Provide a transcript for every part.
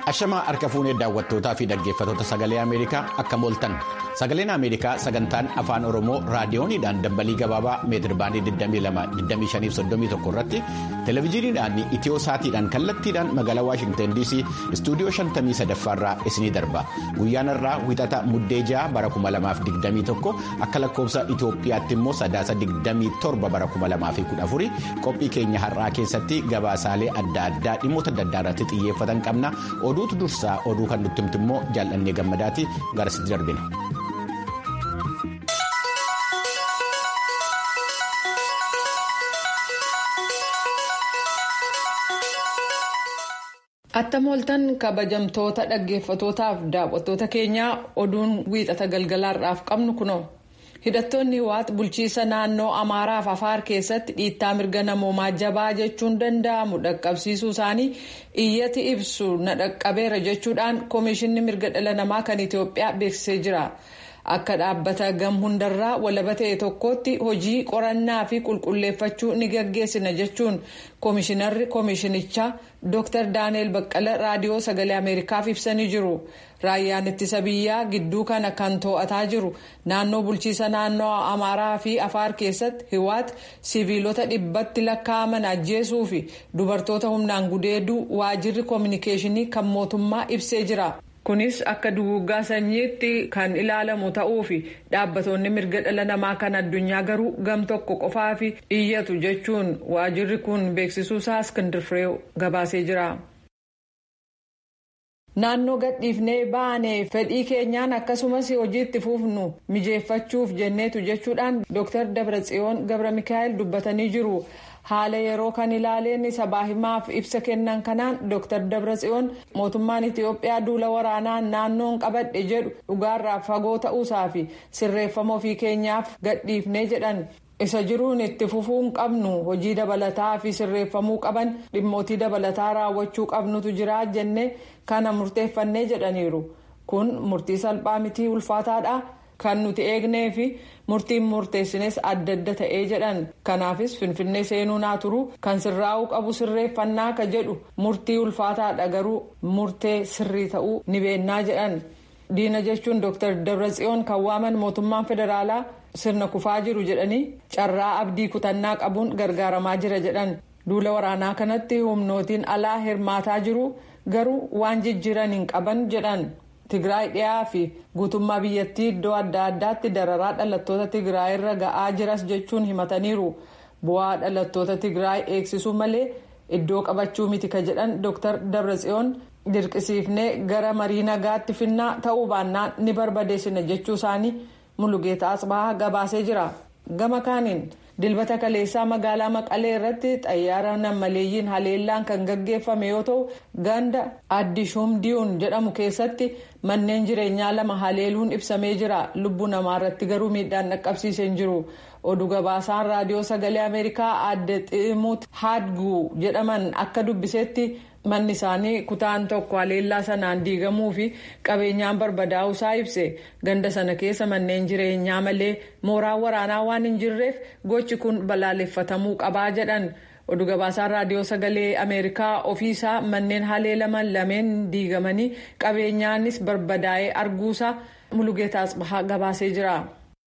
Ashamaa harka fuunee daawwattootaa fi dhaggeeffattoota sagalee Ameerikaa akka mooltan sagaleen Ameerikaa sagantaan afaan Oromoo raadiyooniidhaan dambalii gabaabaa meetir baandii 22-25-31 irratti televezyiiniidhaan itiyoo saatiidhaan kallattiidhaan magaalaa Waashingtan DC istuudiyoo 53 irraa isinii darba guyyaan irraa wixata muddee ja'a bara 2021 akka lakkoofsa Itoophiyaatti immoo sadaasa 27 bara 2014 qophii keenya har'aa keessatti gabaasaalee adda addaa dhimmoota adda addaa irratti xiyyeeffatan qabna. oduutu dursaa oduu kan nutti himtu immoo jaallannee gammadaati garasitti darbina. Atta mooltan kabajamtoota dhaggeeffatootaaf daawwattoota keenyaa oduun wiixata galgalaarraaf qabnu kunoo. hidhattoonni waat bulchiisa naannoo amaaraaf afaar keessatti dhiittaa mirga namoomaa jabaa jechuun danda'amu dhaqqabsiisuu isaanii iyyati ibsu na dhaqqabeera jechuudhaan koomishinni mirga dhala namaa kan itiyoophiyaa beeksisee jira akka dhaabbata gam hundarraa walaba ta'e tokkotti hojii qorannaa fi qulqulleeffachuu ni gaggeessina jechuun koomishinarri koomishinichaa dr daani'el baqqala raadiyoo sagalee ameerikaaf ibsanii jiru. raayyaan ittisa biyyaa gidduu kana kan to'ataa jiru naannoo bulchiisa naannoo amaaraa fi afaar keessatti hiwaat siviilota dhibbatti lakkaa'aman ajjeesuu fi dubartoota humnaan gudeeduu waajirri koominikeeshinii kan mootummaa ibsee jira. kunis akka duguuggaa sanyiitti kan ilaalamu ta'uu fi dhaabbatoonni mirga dhala namaa kan addunyaa garuu gam tokko qofaaf iyyatu jechuun waajirri kun beeksisuusaa iskindir fireew gabaasee jira. naannoo gadhiifnee baanee fedhii keenyaan akkasumas hojiitti fufnu mijeeffachuuf jenneetu jechuudhaan dr dabratsiyoon gabra mikaa'el dubbatanii jiru haala yeroo kan ilaaleen sabaa himaaf ibsa kennan kanaan dr dabratsiyoon mootummaan itiyoophiyaa duula waraanaa naannoon qabadhe jedhu dhugaarraa fagoo ta'uusaa fi sirreeffama ofii keenyaaf gadhiifnee jedhan. isa jiruun itti fufuun qabnu hojii dabalataa fi sirreeffamuu qaban dhimmootii dabalataa raawwachuu qabnutu jira jenne kana murteeffannee jedhaniiru kun murtii salphaa mitii ulfaataadha kan nuti eegnee fi murtiin murteessines adda adda ta'ee jedhan kanaafis finfinnee seenuu naa turu kan sirraa'uu qabu sirreeffannaa ka jedhu murtii ulfaataadha garuu murtee sirrii ta'uu ni beennaa jedhan diina jechuun dr dabratsiyoon kan waaman mootummaan federaalaa. sirna kufaa jiru jedhanii carraa abdii kutannaa qabuun gargaaramaa jira jedhan duula waraanaa kanatti humnootiin alaa hirmaataa jiru garuu waan jijjiiran hin qaban jedhan tigraay dhiyaa fi guutummaa biyyattii iddoo adda addaatti dararaa dhalattoota tigraay irra ga'aa jiras jechuun himataniiru bu'aa dhalattoota tigraay eegsisuu malee iddoo qabachuu miti ka jedhan dr dabratsiyoon dirqisiifnee gara marii nagaatti finnaa ta'uu baannaan ni barbadeessina jechuu isaanii. mulugeeta asbahaa gabaasee jira gama kaaniin dilbata kaleessaa magaalaa maqalee irratti xayyaara nammaleeyyiin haleellaan kan gaggeeffame yoo ta'u ganda addishuum diyuun jedhamu keessatti manneen jireenyaa lama haleeluun ibsamee jira lubbuu namaa irratti garuu miidhaan dhaqqabsiisee hin jiru oduu gabaasaan raadiyoo sagalee ameerikaa adde ximuut haadguu jedhaman akka dubbisetti. manni isaanii kutaan tokko haleellaa sanaan diigamuu fi qabeenyaan barbadaa'uu isaa ibse ganda sana keessa manneen jireenyaa malee mooraan waraanaa waan hin jirreef gochi kun balaaleffatamuu qabaa jedhan oduu gabaasaan raadiyoo sagalee ameerikaa ofiisaa manneen haleelaman lameen diigamanii qabeenyaanis barbadaa'ee arguusaa mulugeetaas gabaasee jira.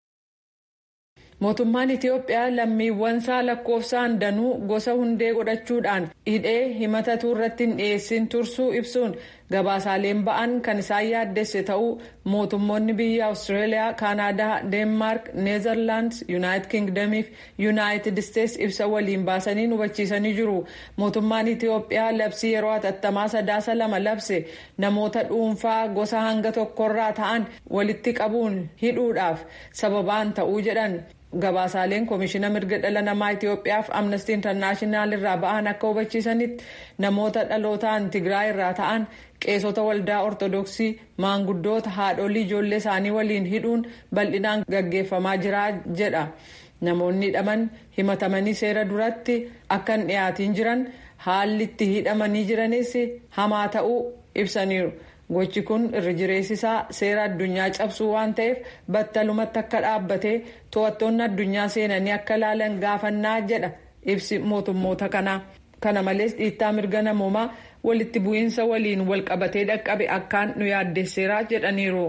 mootummaan itiyoophiyaa lammiiwwansaa lakkoofsaan danuu gosa hundee godhachuudhaan hidhee himatatuu irratti hin dhiyeessin tursuu ibsuun gabaasaaleen ba'an kan isaan yaaddesse ta'uu mootummoonni biyya awustiraaliyaa kaanaadaa deenmaark neezerlaandis yuunaayitid kingdamii fi yuunaayitid isteets ibsa waliin baasanii hubachiisanii jiru mootummaan itiyoophiyaa labsii yeroo hatattamaa sadaasa lama labse namoota dhuunfaa gosa hanga tokkorraa ta'an walitti qabuun hidhuudhaaf sababaan ta'uu jedhan. gabaasaaleen koomishina mirga dhala namaa itiyoophiyaaf amnestii intarnaashinaal irraa ba'an akka hubachiisanitti namoota dhalootaan tigraay irraa ta'an qeesota waldaa ortodoksii maanguddoota haadholii ijoollee isaanii waliin hidhuun bal'inaan gaggeeffamaa jira jedha namoonni hidhaman himatamanii seera duratti akka hin dhiyaatiin jiran haalli itti hidhamanii jiranis hamaa ta'uu ibsaniiru. gochi kun irra jireessisaa seera addunyaa cabsuu waan ta'eef battalumatti akka dhaabbatee to'attoonni addunyaa seenanii akka ilaalan gaafannaa jedha ibsi mootummoota kanaa kana malees dhiittaa mirga namoomaa walitti bu'iinsa waliin walqabatee dhaqqabe akkaan nu yaaddesseera jedhaniiru.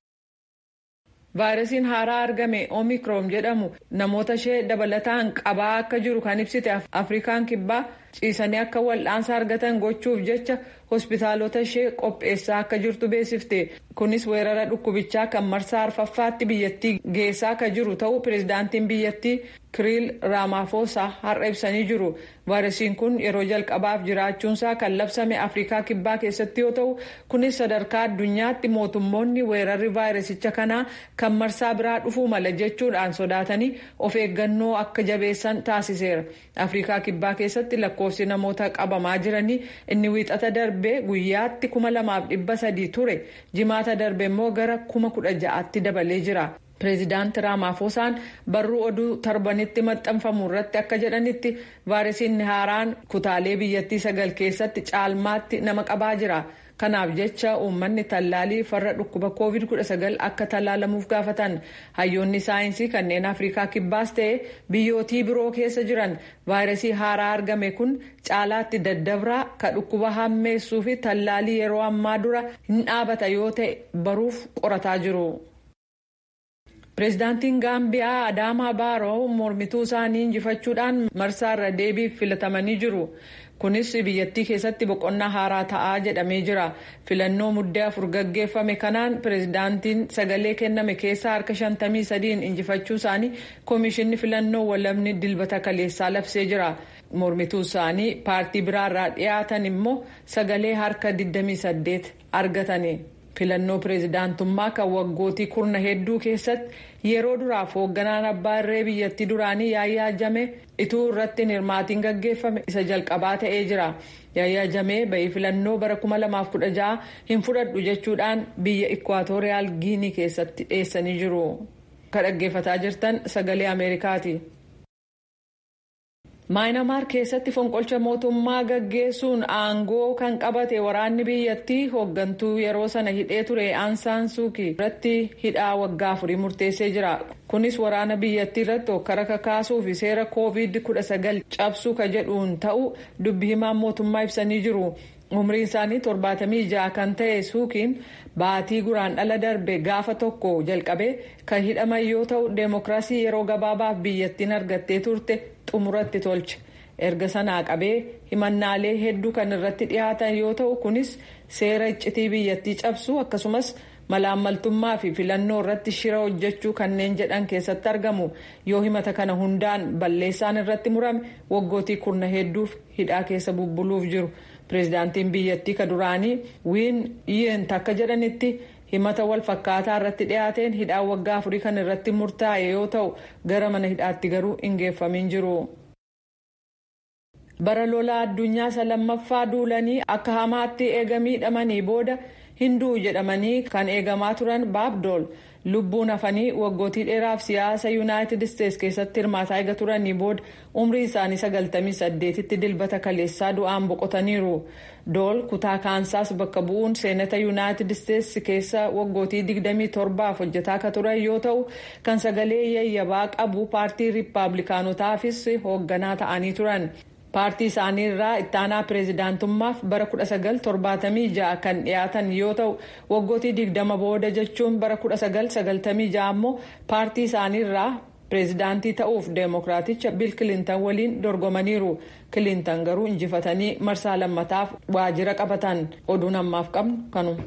vaayirasiin haaraa argame omikroon jedhamu namoota ishee dabalataan qabaa akka jiru kan ibsite afrikaan kibbaa ciisanii akka wal'aansa argatan gochuuf jecha hospitaalota ishee qopheessaa akka jirtu beeksifte kunis weerara dhukkubichaa kan marsaa arfaffaatti biyyattii geessaa akka jiru ta'uu pireezidaantiin biyyattii kiriil raamaafosaa har'a ibsanii jiru vaayirasiin kun yeroo jalqabaaf jiraachuunsaa kan labsame afrikaa kibbaa keessatti yoo ta'u kunis sadarkaa addunyaatti mootummoonni weerarri vaayirasicha kanaa kan marsaa biraa dhufuu mala jechuudhaan sodaatanii of eeggannoo akka jabeessan taasiseera afrikaa kibbaa keessatti lakkoofsi namoota qabamaa jiranii inni wiixata darbee guyyaatti kuma lamaaf dhibba sadii ture jimaata darbe immoo gara kuma kudha ja'aatti dabalee jira. pireezidaanti raamaafosaan barruu oduu torbanitti maxxanfamu irratti akka jedhanitti vaayirasiin haaraan kutaalee biyyattii sagal keessatti caalmaatti nama qabaa jira kanaaf jecha uummanni tallaalii farra dhukkuba covid 19 akka tallaalamuuf gaafatan hayyoonni saayinsii kanneen afrikaa kibbaas ta'e biyyootii biroo keessa jiran vaayirasii haaraa argame kun caalaatti daddabraa ka dhukkuba hammeessuu fi tallaalii yeroo ammaa dura hin dhaabata yoo ta'e baruuf qorataa jiru. pireezidaantiin gaambiyaa adaamaa baaroo mormituu isaanii injifachuudhaan marsaarra deebiif filatamanii jiru kunis biyyattii keessatti boqonnaa haaraa ta'aa jedhamee jira filannoo muddee afur gaggeeffame kanaan pireezidaantiin sagalee kenname keessaa harka 53 injifachuu isaanii koomishinni filannoo walabni dilbata kaleessaa labsee jira mormituu isaanii paartii biraarraa dhiyaatan immoo sagalee harka 28 argatani. filannoo pireezidaantummaa kan waggootii kurna hedduu keessatti yeroo duraaf hoogganaan abbaa irree biyyattii duraanii yaayyaa jame ituu irratti hirmaatiin gaggeeffame isa jalqabaa ta'ee jira yaayyaa jamee ba'ii filannoo bara 2016 hin fudhadhu jechuudhaan biyya ikwaatoriyaal giinii keessatti dhiyeessanii jiru kan dhaggeeffataa jirtan sagalee ameerikaati. maayinamaar keessatti fonqolcha mootummaa gaggeessuun aangoo kan qabate waraanni biyyattii hooggantuu yeroo sana hidhee ture aansaan suukii irratti hidhaa waggaa afurii murteessee jira kunis waraana biyyattii irratti hokkara kakaasuu fi seera koovid 19 cabsuu ka jedhuun ta'u dubbi himaan mootummaa ibsanii jiru umriin isaanii torbaatamii ja'a kan ta'e suukiin baatii guraan dhala darbe gaafa tokko jalqabe kan hidhaman yoo ta'u deemokiraasii yeroo gabaabaaf biyyattiin argattee turte xumuratti tolche erga sanaa qabee himannaalee hedduu kan irratti dhiyaatan yoo ta'u kunis seera iccitii biyyattii cabsuu akkasumas malaammaltummaa fi filannoo irratti shira hojjechuu kanneen jedhan keessatti argamu yoo himata kana hundaan balleessaan irratti murame waggootii kurna hedduuf hidhaa keessa bubbuluuf jiru pireezidaantiin biyyattii ka duraanii wiin yent akka jedhanitti himata wal fakkaataa irratti dhiyaateen hidhaa waggaa afurii kan irratti murtaa'e yoo ta'u gara mana hidhaatti garuu hin geeffamin jiru. bara lolaa addunyaa isa lammaffaa duulanii akka hamaatti eega miidhamanii booda hinduu jedhamanii kan eegamaa turan baabdool lubbuun hafanii waggootii dheeraaf siyaasa yuunaayitid isteets keessatti hirmaataa eega turanii booda umrii isaanii 98 tti dilbata kaleessaa du'aan boqotaniiru dool kutaa kaansaas bakka bu'uun seenata yuunaayitid isteets keessa waggootii 27f hojjetaa ka turan yoo ta'u kan sagalee yayyabaa qabu paartii riippaabilikaanotaafis hoogganaa ta'anii turan. paartii isaanii irraa ittaanaa pireezidaantummaaf bara 1976 kan dhiyaatan yoo ta'u waggootii 20 booda jechuun bara 1996 ammoo paartii isaanii irraa pireezidaantii ta'uuf deemokiraaticha bil kilintan waliin dorgomaniiru kilintan garuu injifatanii marsaa lammataaf waajjira qabatan oduun ammaaf qabnu kanuma.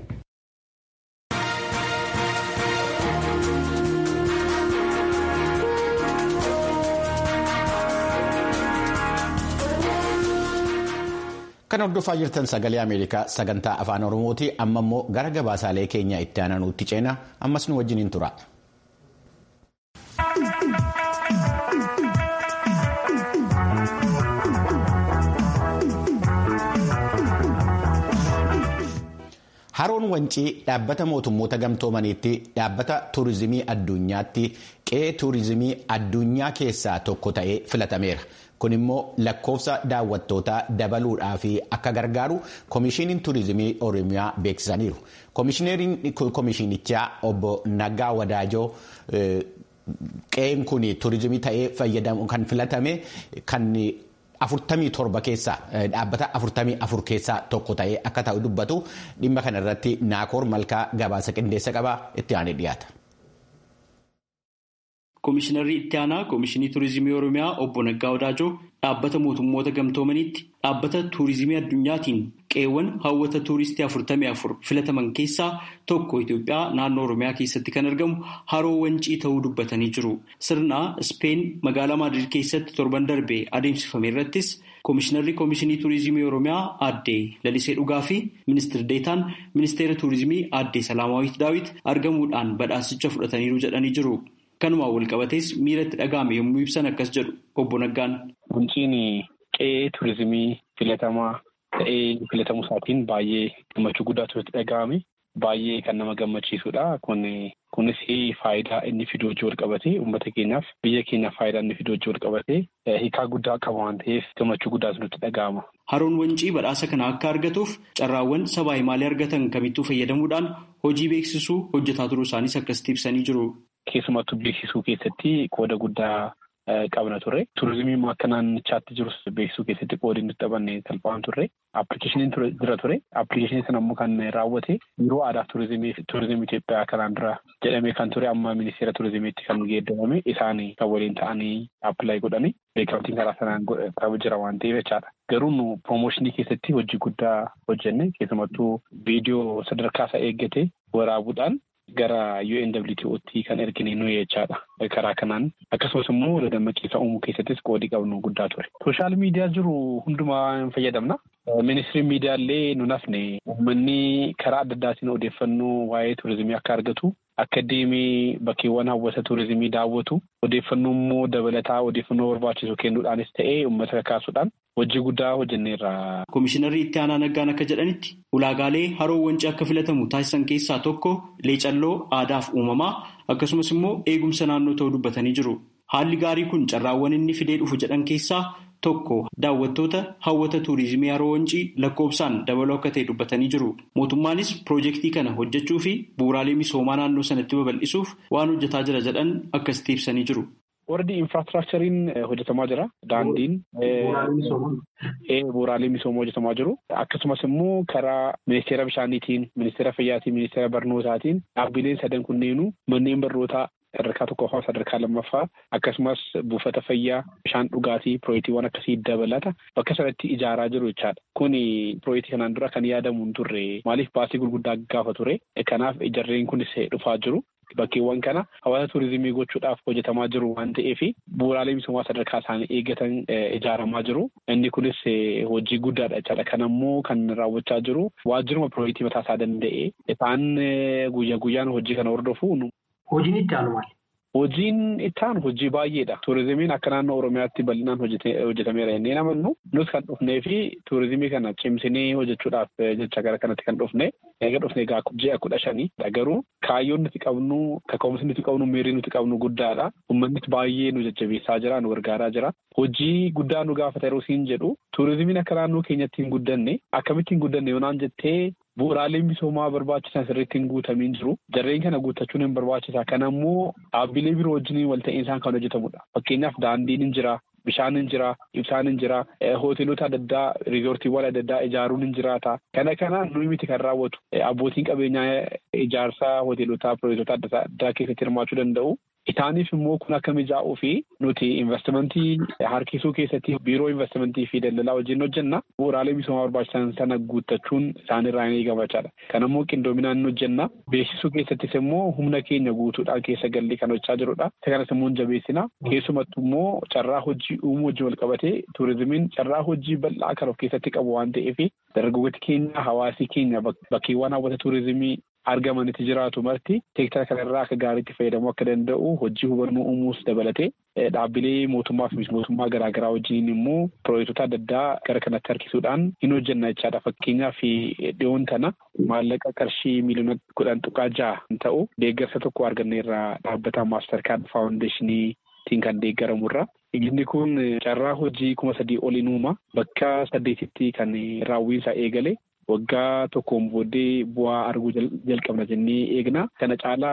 Kan hordofaa jirtan sagalee Ameerikaa sagantaa afaan Oromooti. Amma immoo gara gabaasaalee keenya itti aananuutti ceena ammas nu wajjin hin tura. Haroon Wancii dhaabbata mootummoota gamtoomaniitti dhaabbata tuurizimii addunyaatti qe'ee tuurizimii addunyaa keessaa tokko ta'ee filatameera. Kun immoo lakkoofsa daawwattootaa dabaluudhaaf akka gargaaru Komishiiniin Tuurizimii Oromiyaa beeksisaniiru. Komishineeriin Komishiinichaa obbo Naggaa Wadaajoo qe'een kun tuurizimii ta'ee fayyadamu kan filatame kan afurtamii torba keessaa dhaabbata afurtamii afur keessaa tokko ta'ee akka ta'u dubbatu dhimma kana irratti naakoor malkaa gabaasa qindeessa qabaa itti aanee dhiyaata. Komishinarri itti aanaa Komishinii Turizimii Oromiyaa obbo Naggaa Wadaajoo dhaabbata mootummoota gamtoomaniitti dhaabbata tuurizimii addunyaatiin qeewwan hawwata tuuristii afurtamii afur filataman keessaa tokko Itoophiyaa naannoo Oromiyaa keessatti kan argamu haroo wancii ta'uu dubbatanii jiru. Sirna Speen magaalaa Maadrid keessatti torban darbe adeemsifame irrattis Komishinarri Komishinii Turizimii Oromiyaa aadde Lalisee Dhugaa fi Ministeer Deetaan Ministeera Turizimii aadde Salaamaawit Daawit argamuudhaan badhaasicha fudhataniiru jedhanii jiru. Kanumaan wal qabatees miira itti dhaga'ame yommuu ibsan akkas jedhu obbo Naggaan. Wanciin qe'ee turizimii filatamaa ta'ee filatamuu isaatiin baay'ee gammachuu guddaatu itti dhaga'ame. Baay'ee kan nama gammachiisudha. Kunis faayidaa inni fidu wajjin wal qabatee uummata keenyaaf biyya keenyaaf faayidaa inni fidu wajjin wal qabatee hiikaa guddaa qaba waan ta'eef gammachuu guddaatu nutti dhaga'ama. Haroon wancii badhaasa kana akka argatuuf carraawwan sabaa himaalee argatan kamittuu fayyadamuudhaan hojii beeksisuu hojjetaa turuu isaaniis akkasitti ibsanii jiru. Keessumattuu beeksisuu keessatti qooda guddaa qabna ture. Turizimii akka naannichaatti jirus beeksisuu keessatti qoodi nuti taphanne salphaan turre. Appilikeeshiniin jira ture. Appilikeeshinii sana immoo kan raawwate biiroo aadaa turizimii turizimii Itoophiyaa kanaan dura jedhamee kan ture amma ministeera turizimiitti kan geeddarame isaan kan waliin ta'anii appilaayi godhanii beekamtiin karaa sanaan qabu jira waan ta'eef jechaadha. Garuu nu piroomooshinii keessatti hojii guddaa hojjenne keessumattuu viidiyoo sadarkaa isaa eeggate waraabuudhaan gara UNWTO'tti kan ergine nuyi jechaadha. Karaa kanaan akkasumas immoo dammaqqiisa uumuu keessattis qoodii qabnu guddaa ture. Sooshaal miidiyaa jiru hundumaa hin fayyadamna. Ministiriin miidiyaa illee nu nafne uummanni karaa adda addaatiin odeeffannoo waa'ee turizimii akka argatu akka deemee bakkeewwan hawwata turizimii daawwatu odeeffannoo immoo dabalataa odeeffannoo barbaachisu kennuudhaanis ta'ee uummata kakaasuudhaan hojii guddaa hojjenneerra. Komishinarri itti aanaa naggaan akka jedhanitti ulaagaalee haroo wancii akka filatamu taasisan keessaa tokko leecalloo aadaaf uumamaa akkasumas immoo eegumsa naannoo ta'uu dubbatanii jiru. Haalli gaarii kun carraawwan inni fidee dhufu jedhan keessaa tokko daawwattoota hawwata tuurizimii haroo wancii lakkoofsaan dabaluu akka ta'e dubbatanii jiru. Mootummaanis piroojeektii kana hojjechuu fi bu'uuraalee misoomaa naannoo sanatti babal'isuuf waan hojjetaa jira jedhan akkasitti ibsanii jiru. Warri infraastiraakchariin hojjetamaa jira. Daandiin bu'uuraalee misoomaa hojjetamaa jiru. Akkasumas immoo karaa ministeera bishaaniitiin, ministeera fayyaatiin, ministeera barnootaatiin dhaabbileen sadan kunneenuu manneen barnootaa sadarkaa tokkoffaa sadarkaa lammaffaa akkasumas buufata fayyaa bishaan dhugaatii pirooyektiiwwan akkasii dabalata bakka sanatti ijaaraa jiru jechaadha. Kuni pirooyektii kanaan dura kan yaadamu hin turre maaliif baasii gurguddaa gaafa ture kanaaf jarreen kunis dhufaa jiru. Bakkeewwan kana hawaasa turizimii gochuudhaaf hojjetamaa jiru waan ta'eef bu'uuraalee misoomaa sadarkaa isaanii eeggatan ijaaramaa jiru. Inni kunis hojii guddaadha jechaadha. Kanammoo kan raawwachaa jiru waajjiruma pirooyektii mataa isaa danda'e isaan guyyaa guyyaan hojii kana hordofu. Hojiin itti aanu maali? Hojiin itti aanu hojii baay'eedha. Turizimiin akka naannoo Oromiyaatti bal'inaan hojjetameera jennee namannu nus kan dhufnee fi turizimii kana cimsinee hojjechuudhaaf jecha gara kanatti kan dhufne eega dhufne gaa ji'a kudha shanii garuu kaayyoon nuti qabnu kaka'umsi nuti qabnu miirri nuti qabnu guddaadha. Uummannis baay'ee nu jajjabeessaa jira nu gargaaraa jira. Hojii guddaa nu gaafata yeroo siin jedhu turizimiin akka naannoo keenyatti hin guddanne akkamitti hin guddanne yoonaan jettee Bu'uuraaleen misoomaa barbaachisan sirriitti hin guutamiin jiru. Jarreen kana guuttachuun hin barbaachisa. Kana immoo dhaabbilee biroo wajjin wal ta'iinsaan kan hojjetamudha. Fakkeenyaaf daandiin hin jira, bishaan hin jira, ibsaan hin jira, hoteelota adda addaa, riizoortiiwwan adda addaa ijaaruun hin jiraata. Kana kana nuyi miti kan raawwatu. Abbootiin qabeenyaa ijaarsaa hoteelotaa, piroojektota adda addaa keessatti hirmaachuu danda'u. Isaaniif immoo kun akka mijaa'uu fi nuti investimentii harkisuu keessatti biiroo investimentii fi daldalaa wajjin hojjenna. Bu'uuraalee misoomaa barbaachisan sana guuttachuun isaanirraa ni eegamachaadha. Kanammoo qindoominaan ni hojjenna. Beeksisuu keessattis immoo humna keenya guutuudhaan keessa gallee kan hojjechaa jirudha. Isa kanas immoo hin jabeessina. Keessumattuu immoo carraa hojii uumuu wajjin wal qabatee turizimiin carraa hojii bal'aa kan of keessatti qabu waan ta'eef dargaggooti keenya hawaasii keenya bakkeewwan hawwata turizimii argamanitti jiraatu marti seektara kanarraa akka gaariitti fayyadamuu akka danda'u hojii hubannoo uumuus dabalatee dhaabbilee mootummaa fi mootummaa garaagaraa wajjin immoo piroojektota adda addaa gara kanatti harkisuudhaan hin hojjenna jechaadha. Fakkeenyaaf dhiyoon tana maallaqa qarshii miiliyoona kudhan tuqaa ja'a ta'u deeggarsa tokko arganneerraa dhaabbata maastar kaard faawundeeshiniitiin kan deeggaramurra. Inni kun carraa hojii kuma sadii oliin uuma bakka saddeetitti kan raawwiinsaa eegale. Waggaa tokkoon booddee bu'aa arguu jalqabna jennee eegna. Kana caalaa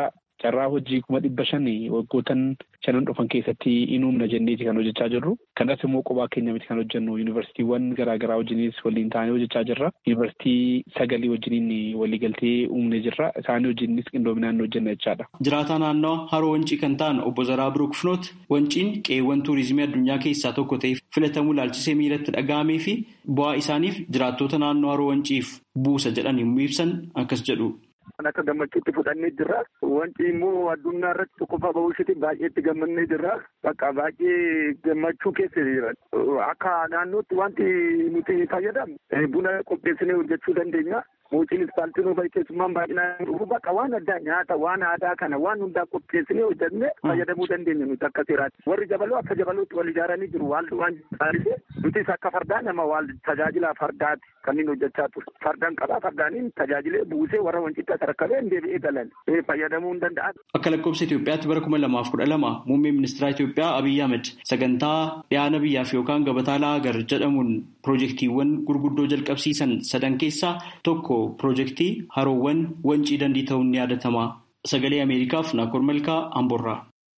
carraa hojii kuma dhibba shanii waggootan shanan dhufan keessatti in uumna jenneeti kan hojjechaa jirru. Kanas immoo qophaa keenya miti kan hojjennu yuunivarsiitiiwwan garaagaraa wajjinis waliin taanee hojjechaa jirra. Yuunivarsiitii sagalii wajjiniin waliigaltee uumne jirra. Isaanii wajjinis qindoominaan hojjenna jechaadha. Jiraataa naannoo haroo wancii kan ta'an obbo Zaraa Birook Finoot wanciin qe'eewwan tuurizimii addunyaa keessaa tokko ta'ee filatamuu ilaalchisee miiratti dhaga'amee fi bu'aa isaaniif jiraattota naannoo haroo wanciif buusa jedhan yommuu ibsan akkas jedhu. Kan akka gammachuutti fudhannee jirra. Wanti immoo addunyaa irratti qofa ba'uushiti baay'ee itti gammannee jirra. Bakka baay'ee gammachuu keessa jira. Akka naannootti wanti nuti fayyadamnu buna qopheessinee hojjechuu dandeenya. Muuciin ispaaltiin ofii keessummaan baay'inaan dhufu bakka waan addaa nyaata waan aadaa kana waan hundaa qopheessinee hojjennee fayyadamuu dandeenya nuti akka seeraatti. Warri jabaloo akka jabalootti wal ijaaranii jiru waalli waan taasise nutis akka fardaa nama waal tajaajila fardaati kan inni hojjechaa ture. Fardaan qabaa fardaaniin tajaajilee buusee warra wancitti sarakkalee deebi'ee galan fayyadamuu hin danda'an. Akka lakkoofsa Itoophiyaatti bara kuma lamaaf kudha lama muummeen ministeera Itoophiyaa Abiyyi Ahmed sagantaa dhiyaana biyyaaf yookaan gabataa laagar jedhamuun piroojeektiiwwan gurguddoo jalqabsiisan sadan keessaa tokko piroojeektii haroowwan wancii dandii ta'uun ni yaadatama. Sagalee Ameerikaaf Naakoor Malkaa Amborraa.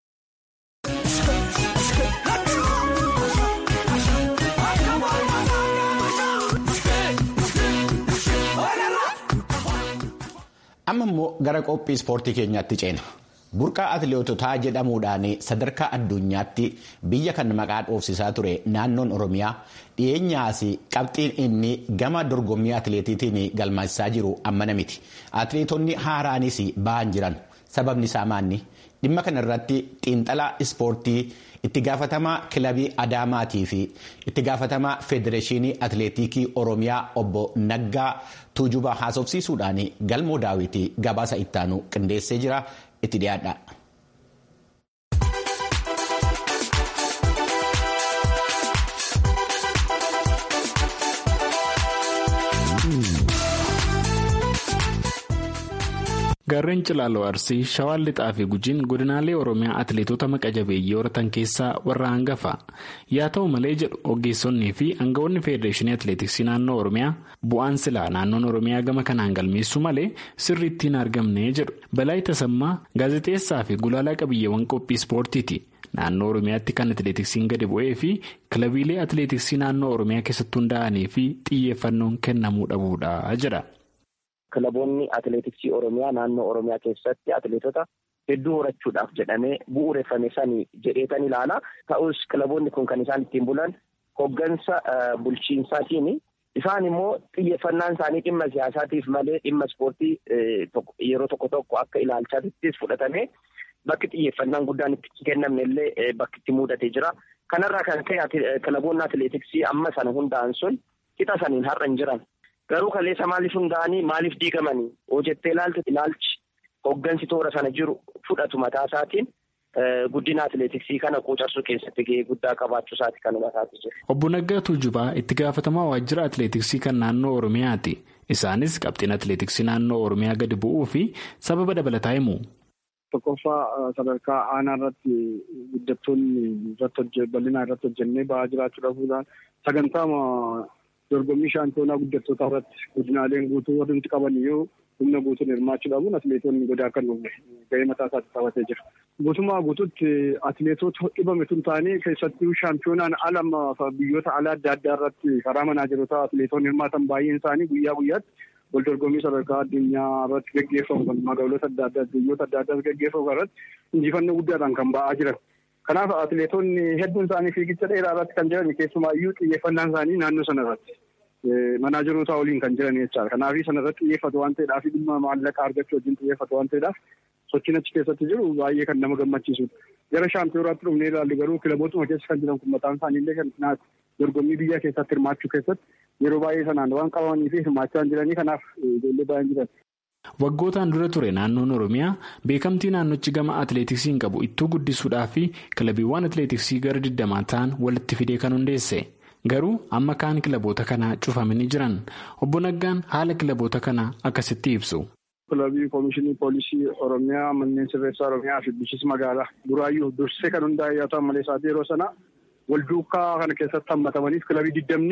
amma immoo gara qophii ispoortii keenyaatti ceena burqaa atileetotaa jedhamuudhaan sadarkaa addunyaatti biyya kan maqaa dhoofsisaa ture naannoon oromiyaa dhiyeenyaas qabxiin inni gama dorgommii atileetiitiin galmeessisaa jiru ammana miti atileetonni haaraanis ba'an jiran sababni isaa maanni dhimma kana irratti xiinxalaa ispoortii itti gaafatamaa kilabii adaamaatii fi itti gaafatamaa federeeshinii atileetikii oromiyaa obbo naggaa tuujubaa haasofsiisuudhaan galmoo daawwitii gabaasa ittaanu qindeessee jira itti dhiyaadha. Gaarreen Cilaaloo Arsii Shawaan Lixaa fi Gujiin godinaalee Oromiyaa atileetota maqa jabeeyyii horatan keessaa warra hangafa. Yaa ta'u malee jedhu ogeessonnii fi aangawoonni Federeeshinii Atileetiksii naannoo Oromiyaa bu'aan silaa naannoon Oromiyaa gama kanaan galmeessu malee sirriitti hin argamne jedhu. Balaa Tasammaa gaazexeessaa fi gulaalaa qabiyyeewwan qophii ispoortiiti. Naannoo Oromiyaatti kan atileetiksiin gadi bu'ee fi kilabiilee atileetiksii naannoo Oromiyaa keessatti hundaa'anii fi xiyyeeffannoon kennamuu dhabuudha jedha. Kilaboonni atileetiksii Oromiyaa naannoo Oromiyaa keessatti atileetota hedduu horachuudhaaf jedhamee bu'uureffame sanii jedheetan ilaala. Ta'us kilaboonni kun kan isaan ittiin bulan hoggansa bulchiinsaatiin isaan immoo xiyyeeffannaan isaanii dhimma siyaasaatiif malee dhimma ispoortii yeroo tokko tokko akka ilaalchaattis fudhatame bakki xiyyeeffannaan guddaan itti kennamne illee bakki itti mudatee jira. Kanarraa kan ka'e kilaboonni atileetiksii amma sana hundaa'an sun qixa saniin har'a hin jiran. Garuu kaleessa maaliif hundaa'anii maaliif diigamanii hojjettee ilaaltu ilaalchi hoggansi toora sana jiru fudhatu mataa isaatiin guddina atileetiksii kana quucarsuu keessatti gahee guddaa qabaachuu isaati kan hubataati jiru. Obbo Naggaa Tuujubaa itti gaafatamaa waajjira atileetiksii kan naannoo Oromiyaati. Isaanis qabxiin atileetiksii naannoo Oromiyaa gadi bu'uu fi sababa dabalataa himu. Tokkoffaa sadarkaa aanaa irratti guddattoonni irratti bal'inaa irratti hojjennee ba'aa jiraachuu dhabuudhaan sagantaa dorgommii shaampiyoonaa guddattoota irratti godinaaleen guutuu warri nuti qaban yoo humna guutuun hirmaachuu dhabuun atileetonni godaa kan dhufe gahee mataa isaatti taphatee jira. Guutummaa guutuutti atileetota dhibame tun ta'anii keessattuu shaampiyoonaan ala biyyoota alaa adda addaa irratti karaa manaajerotaa atileetonni hirmaatan baay'een isaanii guyyaa guyyaatti wal dorgommii sadarkaa addunyaa irratti gaggeeffamu kan magaalota adda addaa biyyoota adda addaa gaggeeffamu irratti injifannoo guddaadhaan kan ba'aa jiran. Kanaaf atileetonni hedduun isaanii fiigicha dheeraa irratti kan jiran keessumaayyuu xiyyeeffannaan isaanii naannoo sana irratti manaajeroota waliin kan jiran jechaadha. Kanaaf sana irratti xiyyeeffatu waan ta'eedhaaf dhimma maallaqa argachuu wajjin xiyyeeffatu waan ta'eedhaaf sochiin achi keessatti jiru baay'ee kan nama gammachiisudha. Gara shaampiyonaatti dhufnee ilaallu garuu kilabootuma keessa kan jiran kun mataan isaaniillee kan dorgommii biyya keessatti hirmaachuu keessatti yeroo baay'ee sanaan waan qabamanii fi hirmaachaa jiranii kanaaf ijoollee baay'een jiran. Waggootaan dura ture naannoon Oromiyaa beekamtii naannochi gama atileetiksiin qabu ittuu guddisuudhaa fi kilabiiwwan atileetiksii gara digdamaa ta'an walitti fidee kan hundeesse. Garuu amma kaan kilaboota kanaa cufamanii jiran. Obbo Naggaan haala kilaboota kanaa akkasitti ibsu. Kilabii Koomishinii Poolisii Oromiyaa manneen sirreessaa Oromiyaa fi bulchiinsa magaalaa Buraayyuu dursee kan hundaa'e yoo ta'an malee isaati yeroo sana wal duukaa kana keessatti hammatamaniif kilabii digdamni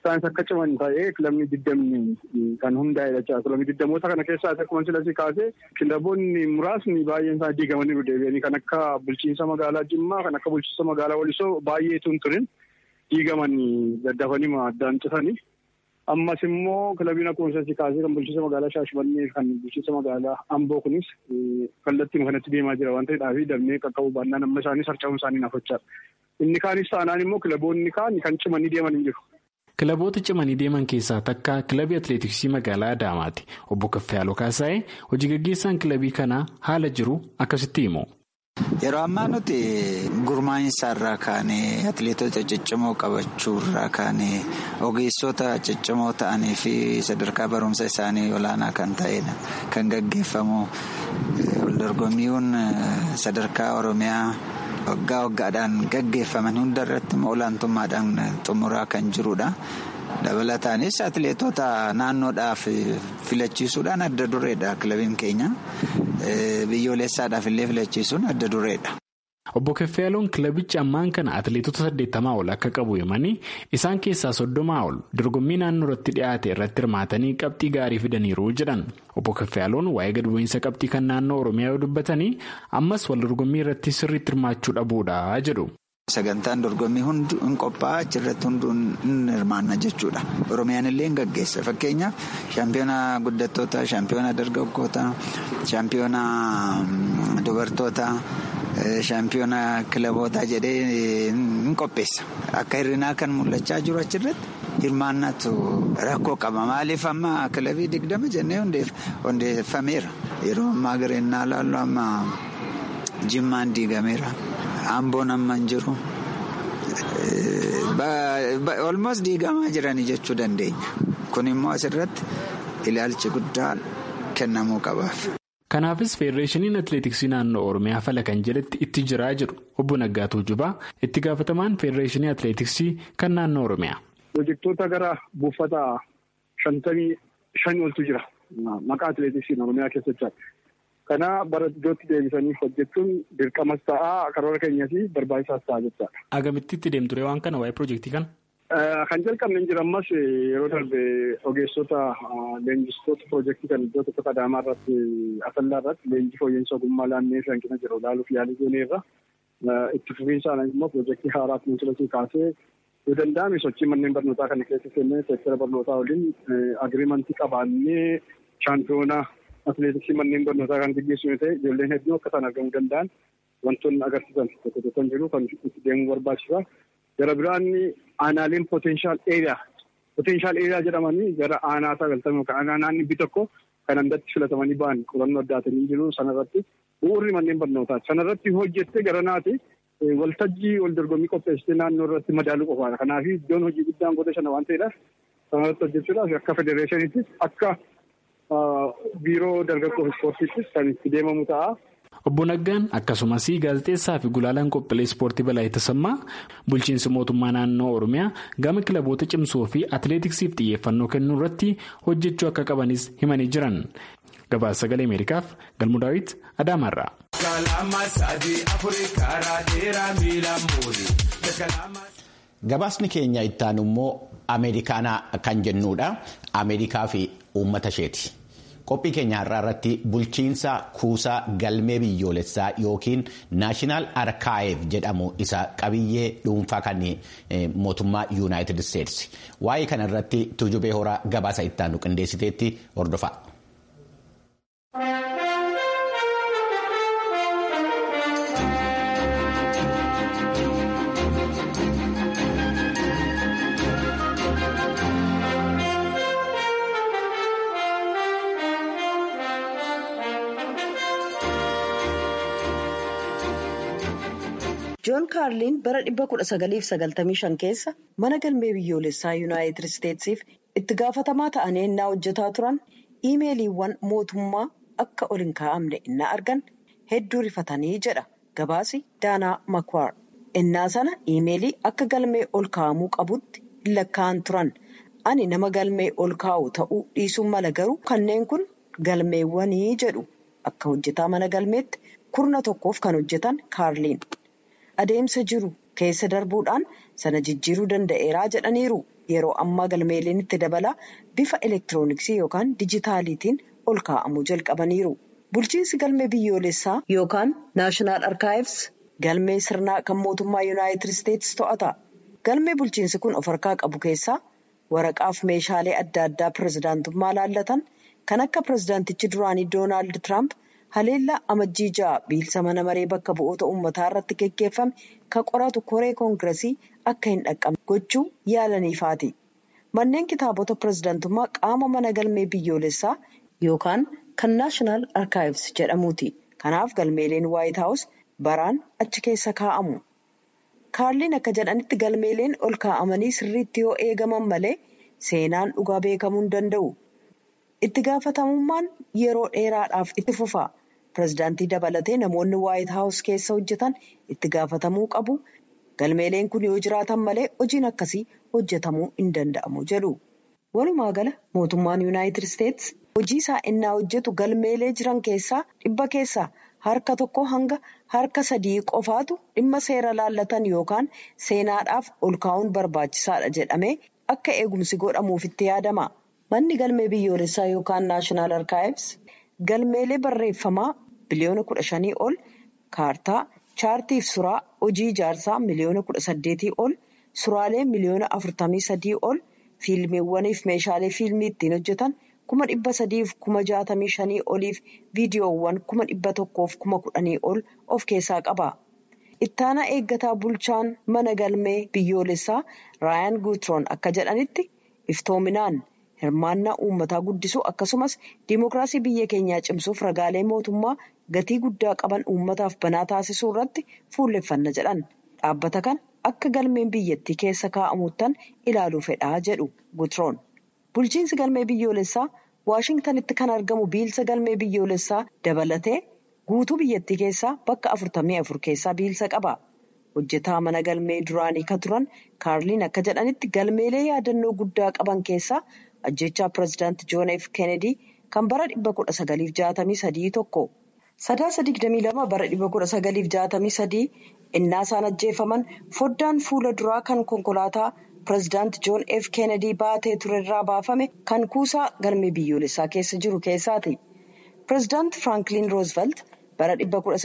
isaanis akka ciman ta'ee kilabni diddamni kan hundaa'e jecha kilabni diddamoota kana keessaa akkuma silasii kaasee kilaboonni muraasni baay'een isaa diigamanii deebi'anii kan akka bulchiinsa magaalaa Jimmaa kan akka bulchiinsa magaalaa Walisoo baay'eetu hin turin diigamanii daddafanii addaan citanii. Ammas immoo kilabiin akkuma silasii kaasee kan bulchiinsa magaalaa Shaashmannee kan bulchiinsa magaalaa Amboo kunis kallattii kanatti deemaa jira waan ta'eedhaaf darbee qaqqabu baannaan amma isaanis harca'uun isaanii nafachaadha. Inni kaanis taanaan immoo kilaboonni kaan kan cimanii deeman hin jiru. Kilaboota cimanii deeman keessaa takka kilabii atileetiksii magaalaa Adaamaati. Obbo Kaffayaaloo Kaasaayee hojii gaggeessaan kilabii kanaa haala jiru akkasitti himu. Yeroo ammaa nuti gurmaa'insa irraa kaanee atileetota ciccimoo qabachuu irraa kaanee ogeessota ciccimoo ta'anii fi sadarkaa barumsa isaanii olaanaa kan ta'edha. Kan gaggeeffamu waldorgommiiwwan sadarkaa Oromiyaa. waggaa waggaadhaan gaggeeffaman hunda irratti olaantummaadhaan xumuraa kan jirudha. dabalataanis atileetota naannoodhaaf filachiisuudhaan adda dureedha kilabiin keenya biyyoolessaadhaaf illee filachiisuun adda dureedha. Obbo Keffeeloon kilabichi ammaan kana atileetota saddeettamaa ol akka qabu himanii isaan keessaa soddomaa ol dorgommii naannoo irratti dhiyaate irratti hirmaatanii qabxii gaarii fidaniiru jedhan. Obbo Keffeeloon waa'ee gad bu'iinsa qabxii kan naannoo Oromiyaa yoo dubbatanii ammas wal dorgommii irratti sirriitti hirmaachuu dhabuudha jedhu. Sagantaan dorgommii hundi hin qophaa'aa achirratti hunduu hin hirmaanna jechuudha. Oromiyaan illee hin gaggeessa. Fakkeenyaaf shaampiyoona guddattoota, shaampiyoona dargaggoota, shaampiyoona dubartoota, shaampiyoona kilabootaa jedhee hin qopheessa. Akka hirrinaa kan mul'achaa jiru achirratti hirmaannatu rakkoo qaba. Maaliif amma kilabii digdama jennee hundeeffameera. Yeroo ammaa gareenyaa laallu amma jimmaan diigameera. Amboon amma hin jiru. Olmoos diigamaa jiranii jechuu dandeenya. Kun immoo asirratti ilaalchi guddaa kennamuu qabaaf. Kanaafis Feedereeshiniin Atileetiksii naannoo Oromiyaa fala kan jedhetti itti jiraa jiru obbo Naggaatuu Jubaa itti gaafatamaan Feedereeshinii Atileetiksii kan naannoo Oromiyaa. Pirojektoota gara buufata shantamii shanii oltu jira. Maqaa atileetiksiin Oromiyaa keessatti. Kana bara iddootti deebisanii hojjechuun dirqamas ta'aa karoora keenyas barbaachisaas ta'a jechaadha. Agamitti itti deemture waan kana waa'ee pirojektii kana? Kan jalqabne hin jiru ammas yeroo darbe ogeessota leenjistoota pirojektii kan iddoo tokko Adaamaa irratti Asallaa irratti leenjii fooyya'insa ogummaa laannee hanqina jiru ilaaluuf yaalii gooneerra. Itti fufiinsaan immoo pirojektii haaraa kunuunsilasii kaasee yoo danda'ame sochii manneen barnootaa kana keessa seennee seektara barnootaa waliin agiriimantii qabaannee shaampiyoonaa atileetiksii manneen barnootaa kan gaggeessu yoo ta'e ijoolleen hedduu akka isaan argamuu danda'an wantoonni agarsiisan tokko tokko jiru kan itti deemuu barbaachisa. Gara biraan aanaaleen potenshaal eeriyaa potenshaal eeriyaa jedhamanii gara aanaa sagaltamii yookaan aanaa naannoo tokko kan andatti filatamanii ba'an qorannoo addaatanii jiru sanarratti bu'uurri manneen barnootaati. Sanarratti hojjettee gara naati waltajjii wal dorgommii qopheessitee naannoo irratti madaaluu qofaadha. Kanaaf iddoon hojii guddaan goota shana waan ta'eedhaaf sanarratti hojjechuudhaaf akka federeeshiniittis akka biiroo dargaggoo ispoortiittis kan itti deemamu ta'a. Obbo Naggaan akkasumas gaazexeessaa fi gulaalaan qophiilee ispoortii balaa tasammaa bulchiinsi mootummaa naannoo Oromiyaa gama kilaboota cimsuu fi atileetiksiif xiyyeeffannoo kennuu irratti hojjechuu akka qabanis himanii jiran. Gabaasa sagalee Ameerikaaf Galmuu Daawit Adaamaarraa. Gabaasni keenya ittaan immoo Ameerikaanaa kan jennuudha. Ameerikaa fi uummata isheeti. Qophii keenya har'aa irratti bulchiinsa kuusaa galmee biyyoolessaa yookiin naashinaal arkaayeef jedhamu isa qabiyyee dhuunfaa kan mootummaa yuunaayitid isteetsi. Waa'ee kana irratti tujubee horaa gabaasa ittaanu qindeessiteetti hordofaa. joon kaarliin bara 1995 keessa mana galmee biyyoolessaa yuunaayitid isteetsiif itti gaafatamaa ta'anii innaa hojjetaa turan iimeeliiwwan mootummaa akka ol hin kaa'amne innaa argan hedduu rifatanii jedha gabaasi daanaa makwaar innaa sana iimeelii akka galmee ol kaa'amuu qabutti hin lakkaa'an turan ani nama galmee ol kaa'u ta'uu dhiisuun mala garuu kanneen kun galmeewwanii jedhu akka hojjetaa mana galmeetti kurna tokkoof kan hojjetan kaarliin. adeemsa jiru keessa darbuudhaan sana jijjiiruu danda'eeraa jedhaniiru yeroo ammaa galmeeleen itti dabalaa bifa elektirooniksii yookaan dijitaaliitiin ol kaa'amuu jalqabaniiru. Bulchiinsi galmee biyyoolessaa yookaan naashinaal arkaayivs galmee sirnaa kan mootummaa yuunaayitid isteetsi to'ata. Galmee bulchiinsi kun of harkaa qabu keessaa waraqaaf meeshaalee adda addaa pirezidaantummaa laallatan kan akka pirezidaantichi duraanii doonaald tiraamp haleellaa amajjii ja'a biilsa mana maree bakka bu'oota uummataa irratti geggeeffame kan qoratu koree koongiresii akka hin dhaqqabne gochuu yaalaniifaati. Manneen kitaabota pirezidaantummaa qaama mana galmee biyyoolessaa yookaan kan naashinaal arkaayivs jedhamuuti. Kanaaf galmeeleen waayit haawus baraan achi keessa kaa'amu. Kaarliin akka jedhanitti galmeeleen ol kaa'amanii sirriitti yoo eegaman malee seenaan dhugaa beekamuu hin danda'u. Itti gaafatamummaan yeroo dheeraadhaaf itti fufa. Pireezidaantii dabalatee namoonni waayit haawus keessa hojjetan itti gaafatamuu qabu. Galmeeleen kun yoo jiraatan malee hojiin akkasii hojjetamuu hin danda'amu jedhu. Walumaa gala mootummaan yuunaayitid isteetsi hojii isaa innaa hojjetu galmeelee jiran keessaa dhibba keessaa harka tokko hanga harka sadii qofaatu dhimma seera laallatan yookaan seenaadhaaf ol kaa'uun barbaachisaadha jedhamee akka eegumsi godhamuuf itti yaadama. Manni galmee biyyoolessaa yookaan naashinaal arkaayivs galmeelee barreeffamaa biliyoona kudha shanii ol kaartaa chaartiif suraa hojii ijaarsaa miliyoona kudha saddeetii ol suraalee miliyoona afurtamii sadii ol fiilmiiwwaniif meeshaalee fiilmii ittiin hojjetan kuma dhibba sadiif kuma jaatamii shanii oliif viidiyoowwan kuma dhibba tokkoof kuma kudhanii ol of keessaa qaba. Ittaanaa eeggataa bulchaan mana galmee biyyoolessaa raayaan guutroon akka jedhanitti iftoominaan. hirmaannaa uummataa guddisuu akkasumas diimokiraasii biyya keenyaa cimsuuf ragaalee mootummaa gatii guddaa qaban uummataaf banaa taasisuu irratti fuulleffanna jedhan dhaabbata kana akka galmeen biyyattii keessa kaa'amuuttan ilaaluu fedhaa jedhu gutroon bulchiinsi galmee biyyoolessaa waashingtanitti kan argamu biilsa galmee biyyoolessaa dabalatee guutuu biyyattii keessaa bakka afurtamii afur keessaa biilsa qaba. hojjetaa mana galmee duraanii kan turan kaarliin akka jedhanitti galmeelee yaadannoo guddaa qaban keessaa ajjechaa pireezidaantii joon f kennedy kan bara 1963 tokko sadaasa 22 bara 1963 innaa isaan ajjeefaman foddaan fuula duraa kan konkolaataa pireezidaantii joon f kennedy baatee turerraa baafame kan kuusaa galmee biyyoolessaa keessa jiru keessaati pireezidaantii firaanklin roosvelt bara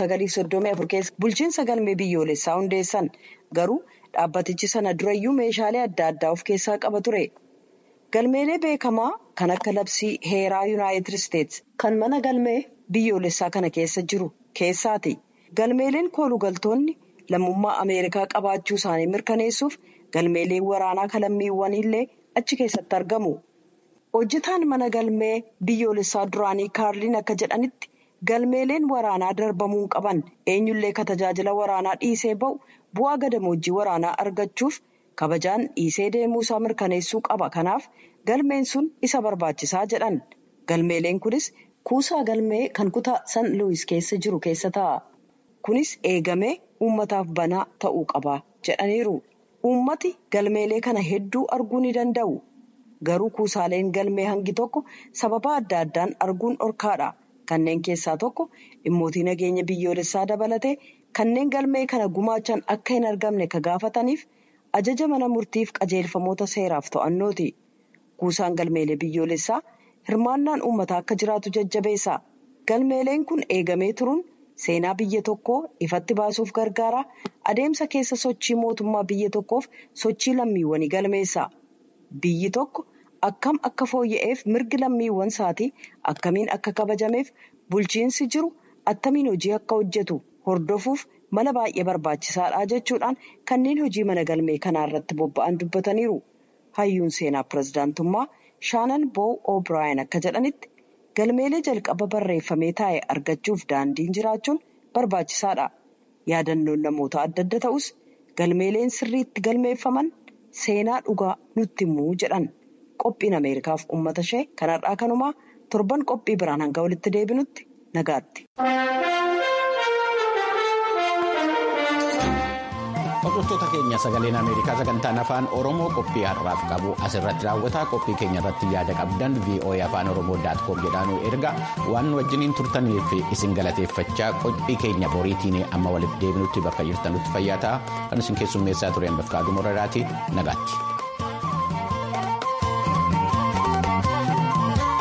1934 keessa bulchiinsa galmee biyyoolessaa hundeessan garuu dhaabbatichi sana durayyuu meeshaalee adda addaa of keessaa qaba ture. galmeelee beekamaa kan akka labsii heeraa yuunaayitid isteetsi kan mana galmee biyyoolessaa kana keessa jiru keessaati galmeeleen koolugaltoonni lammummaa ameerikaa qabaachuu isaanii mirkaneessuuf galmeeleen waraanaa kalammiiwwaniillee achi keessatti argamu hojjetaan mana galmee biyyoolessaa duraanii kaarliin akka jedhanitti galmeeleen waraanaa darbamuu qaban eenyullee ka tajaajila waraanaa dhiisee ba'u bu'aa gadamoojjii waraanaa argachuuf. kabajaan dhiisee deemuu isaa mirkaneessuu qaba kanaaf galmeen sun isa barbaachisaa jedhan galmeeleen kunis kuusaa galmee kan kutaa san luwis keessa jiru keessa ta'a kunis eegamee uummataaf banaa ta'uu qaba jedhaniiru uummati galmeelee kana hedduu arguu ni danda'u garuu kuusaaleen galmee hangi tokko sababa adda addaan arguun dhorkaadha kanneen keessaa tokko dhimmootii nageenya biyyoolessaa dabalatee kanneen galmee kana gumaachan akka hin argamne ka gaafataniif. ajaja mana murtiif qajeelfamoota seeraaf to'annooti kuusaan galmeelee biyyoolessaa hirmaannaan uummataa akka jiraatu jajjabeessa galmeeleen kun eegamee turuun seenaa biyya tokkoo ifatti baasuuf gargaara adeemsa keessa sochii mootummaa biyya tokkoof sochii lammiiwwanii galmeessa biyyi tokko akkam akka fooyya'eef mirgi lammiiwwan isaatii akkamiin akka kabajameef bulchiinsi jiru attamiin hojii akka hojjetu hordofuuf. mala baay'ee barbaachisaadha jechuudhaan kanneen hojii mana galmee kanaa irratti bobba'an dubbataniiru hayyuun seenaa pireezidaantummaa shaanan boo o'braayin akka jedhanitti galmeelee jalqaba barreeffamee taa'e argachuuf daandiin jiraachuun barbaachisaadha yaadannoon namoota adda adda ta'us galmeeleen sirriitti galmeeffaman seenaa dhugaa nutti himuu jedhan qophiin ameerikaaf uummata ishee kanarraa kanumaa torban qophii biraan hanga walitti deebinutti nagaatti. Hordoftoota keenya sagaleen Ameerikaa sagantaan afaan Oromoo qophii har'aaf qabu asirratti raawwata. Qophii keenya irratti yaada qabdan VOA afaan Oromoo daatkoom jedhaanu erga waan wajjiniin turtaniif isin galateeffachaa qophii keenya boriitiin amma walitti deebinutti bakka jirtanutti fayyaa ta'a. Kan isin keessummeessaa tureen bakka aduu moraraati nagaatti.